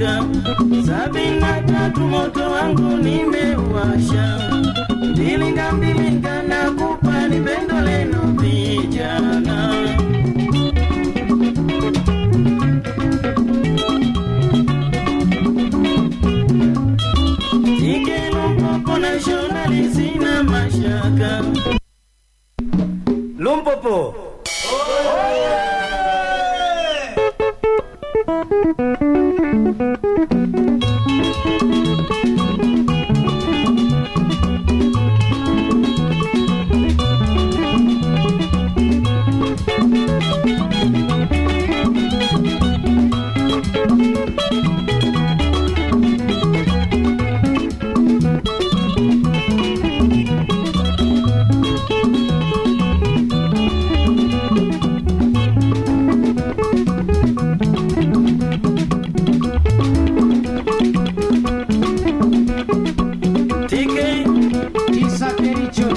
mashaka. Sabini na tatu moto wangu nimeuwasha, mbilinga mbilinga nakupa ni pendo leno vijana. Ikelo mpopo nationali sina mashaka. Lumpopo. TK, Kisa Kericho,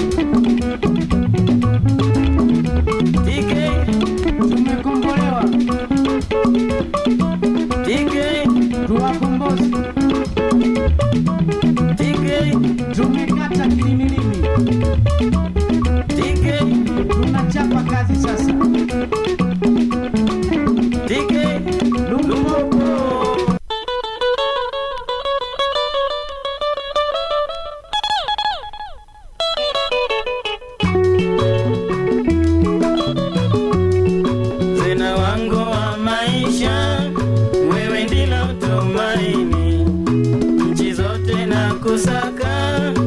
TK, tumekombolewa, TK, tuwakombozi, TK, tumekata kilimilimi, TK, tunachapa kazi sasa. TK, Lumpopo. Zena wangu wa maisha, wewe ndilo tumaini, nchi zote na kusaka